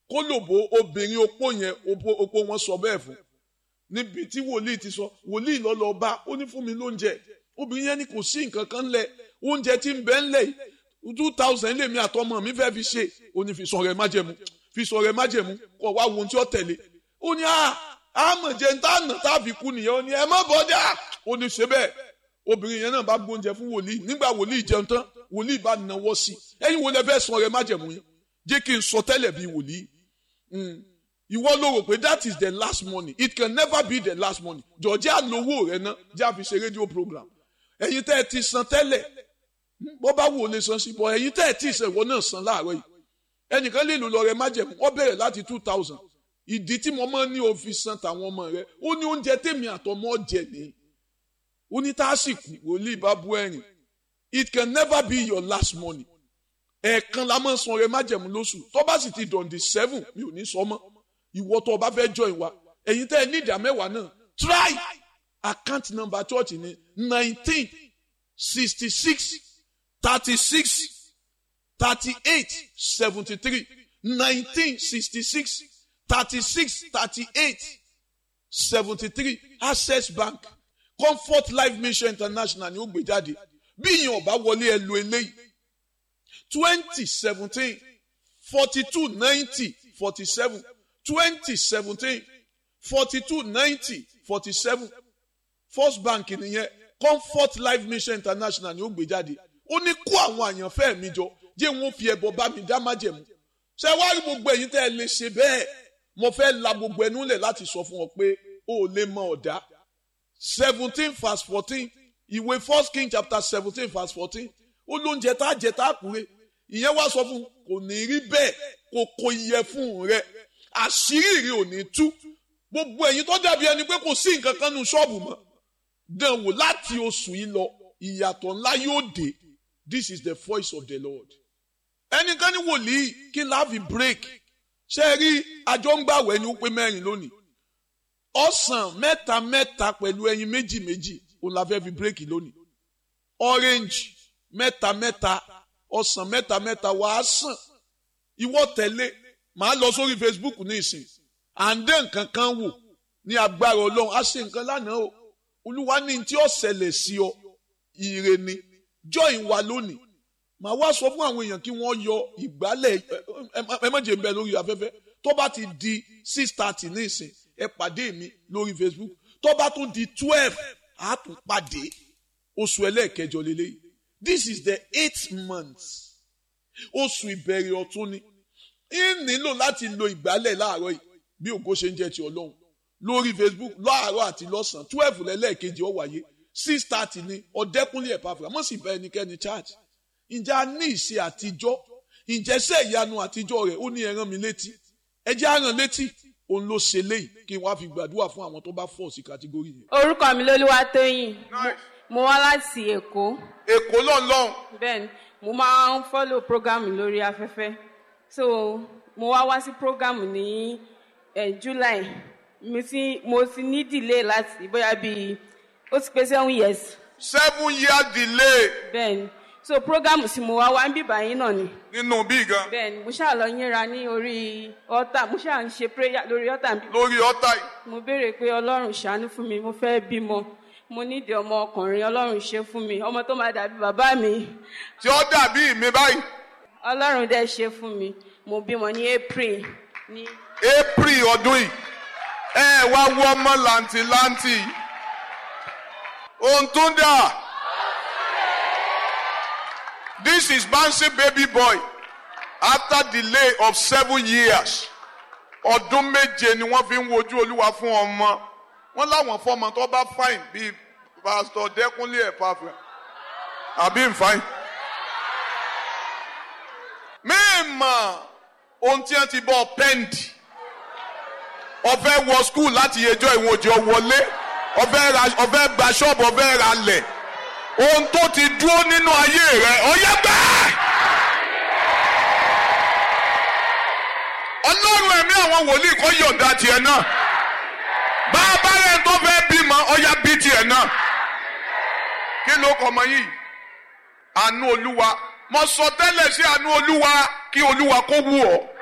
kólòbó obìnrin opó yẹn opó wọn sọ bẹ́ẹ̀ fún níbi tí wòlíì ti sọ wòlíì lọ́lọ́ bá ó ní fún mi lóúnjẹ obìnrin yẹn ní kò sí nǹkan kan lẹ̀ oúnjẹ tí ń bẹ ńlẹ̀ yìí two thousand lèmi àtọmọ mi fẹ́ fi ṣe ó ní fi sọ rẹ májẹ̀mú fi sọ rẹ májẹ̀mú kọ̀ wá wo ohun tí ó tẹ̀lé ó ní àmọ̀ jẹ́ ń tá nà tá a fi kú nìyẹn ó ní ẹ má bọ́dà ó ní ṣe bẹ́ẹ̀ obìnrin yẹn náà bá gbóúnjẹ fún wòlíì nígbà wòlíì jẹun tán wòlíì bá nawọ́ sí ẹ̀yin wo lẹ fẹ́ sọ rẹ májẹ̀mú yín jẹ́ kí n sọ tẹ́lẹ̀ bí wòlíì ìwọ ló rò pé that is the last money it can never be the last money jọ̀ọ́jà lówó rẹ ná jẹ́ àfi ṣe rédíò program ẹ̀yin tẹ́ ẹ ti san tẹ́lẹ̀ bọ́ bá wò lè san sí bọ́ ẹ̀yin tẹ́ ẹ tí ì sọ ìwọ náà san láàárọ̀ yìí ẹnìkan lè lò lọ rẹ májẹ̀mú wọ́n bẹ̀rẹ̀ láti two thousand ìdí tí mo máa ń ní òfin san tàwọn ọmọ rẹ ó ní oúnjẹ tèmi àtọmọ jẹ ní ó ní tásìkò wòlíì bá bú ẹ̀rìn it can never be your last money ẹ̀ẹ̀kan la máa ń san rẹ májẹ̀mú lóṣù tó bá sì ti dọ̀ǹdì seven mi ò ní sọ mọ́ ìwọ tó o bá fẹ́ join wa ẹ̀yin tẹ́ ẹ ní ìdá mẹ́wàá náà try account number church ní nineteen sixty six thirty six thirty eight seventy three nineteen sixty six thirty six thirty eight seventy three access bank comfort life mission international ni ó gbé jáde bí ìyẹn ọba wọlé ẹ lo eléyìí twenty seventeen forty two ninety forty seven twenty seventeen forty two ninety forty seven first bank nìyẹn comfort life mission international ni ó gbé jáde ó ní kó àwọn àyànfẹ́ mi jọ jẹ́ wọn fi ẹbọ bá mi dá májẹ̀mú ṣé wàá rí gbogbo ẹ̀yin tẹ́ ẹ lè ṣe bẹ́ẹ̀ mo fẹ́ la gbogbo ẹnu lẹ̀ láti sọ fún ọ pé o ò lè mọ ọ̀dá seventeen verse fourteen ìwé first king chapter seventeen verse fourteen ó lóúnjẹ tá a jẹ tá a kúre ìyẹn wá sọ fún kò ní rí bẹ́ẹ̀ kò kò yẹ fún rẹ àṣírí rí ò ní tú gbogbo ẹ̀yin tó dàbí ẹni pé kò sí nǹkan kan nu ṣọ́ọ̀bù mọ́ dán wò láti oṣù yìí lọ ìyàtọ̀ ńlá yóò dé this is the voice of the lord ẹnikẹ́ni wòlíì kí láàfi break ṣe rí àjọ ń gbàwẹ̀ ni ó pé mẹ́rin lónìí ọ̀sán mẹ́ta mẹ́ta pẹ̀lú ẹyin méjì méjì òun la fẹ́ fi break lónìí orange mẹ́ta mẹ́ta ọ̀sán mẹ́ta mẹ́ta wàá sàn ìwọ tẹ̀lé màá lọ sórí facebook ní ìsìn à ń dé nǹkan kan wò ní agbára ọlọ́run á ṣe nǹkan lánàá o olúwa ní tí ó ṣẹlẹ̀ sí ọ ire ni join wa lónìí màá wá sọ fún àwọn èèyàn kí wọ́n yọ ìgbálẹ̀ ẹ má jẹ́ ń bẹ lórí afẹ́fẹ́ tó bá ti di six thirty ní ìsìn ẹ pàdé mi lórí facebook tó bá tún di twelve á tún pàdé oṣù ẹlẹ́ẹ̀kẹjọ lélẹ́yìí this is the eighth month oṣù ìbẹ̀rẹ̀ ọ̀tún ni ń nílò láti lo ìgbálẹ̀ láàárọ̀ yìí bí ògo ṣe ń jẹ́ ti ọlọ́run lórí facebook láàárọ̀ àti lọ́sàn-án twelve lẹ́lẹ́ẹ̀kejì ó wáyé six thirty ni ọ̀dẹ́kúnlé ẹ̀pàfà mọ̀ sí bá ẹnikẹ́ni charge ǹjẹ́ a ní ìṣe àtijọ́ ǹjẹ́ sẹ́ ìyanu àtijọ́ rẹ̀ ó ní ẹran mi létí ẹ jẹ́ àràn létí òun ló ṣe léyìí kí n wá fi gbàdúrà fún àwọn tó bá fọ̀ sí kàtígórì yẹn. orúkọ mi lolúwatóyìn Mo- mo wá láti èkó èkó lọ́nlọ́run bẹ́ẹ̀ ni mo máa ń follow program lórí afẹ́fẹ́ so mo wá wá sí program ní eh, july mo ti mo ti ní delay láti bóyá bíi ó ti pé seven years seven year delay bẹ́ẹ̀ ni so program tí mo wá wá ń bíbá yín náà ni nínú bí gan bẹ́ẹ̀ ni mo ṣáà lọ yínra ní orí altar mo ṣáà ń ṣe prayer lórí altar bí lórí ọ̀tá yìí. mo béèrè pé ọlọ́run ṣàánú fún mi mo fẹ́ bímọ mo nídìí ọmọ ọkùnrin ọlọ́run ṣe fún mi ọmọ tó máa dàbí bàbá mi tí ó dàbí mi báyìí ọlọ́run dẹ̀ ṣe fún mi mo bímọ ní april ní april ọdún yìí ẹ wá wọ ọmọ làǹtìlanti ohun tó dà this is Bansi baby boy after delay of seven years ọdún méje ni wọ́n fi ń wojú olúwa fún ọmọ wọ́n láwọn fọmọ tó bá fine bíi pastor Dẹ́kúnlé Ẹ̀pàfẹ́ àbí n fine mímọ̀ ohun tí wọ́n ti bọ́ pẹ́ǹdì ọfẹ wọ skul láti yẹjọ ìwọn òjò wọlé ọfẹ ra ọfẹ gba ṣọ́ọ̀bù ọfẹ ra lẹ̀ ohun tó ti dúró nínú ayé rẹ ọyẹ gbẹ. ọlọ́run ẹ̀mí àwọn wòlíì kọ́ yọ̀ǹda tiẹ̀ náà bá a bá rẹ̀ tó fẹ́ bímọ ọyá bí tiẹ̀ náà kí ló kọ́ ọmọ yìí àánú olúwa mo sọ tẹ́lẹ̀ sí àánú olúwa kí olúwa kó wù ọ́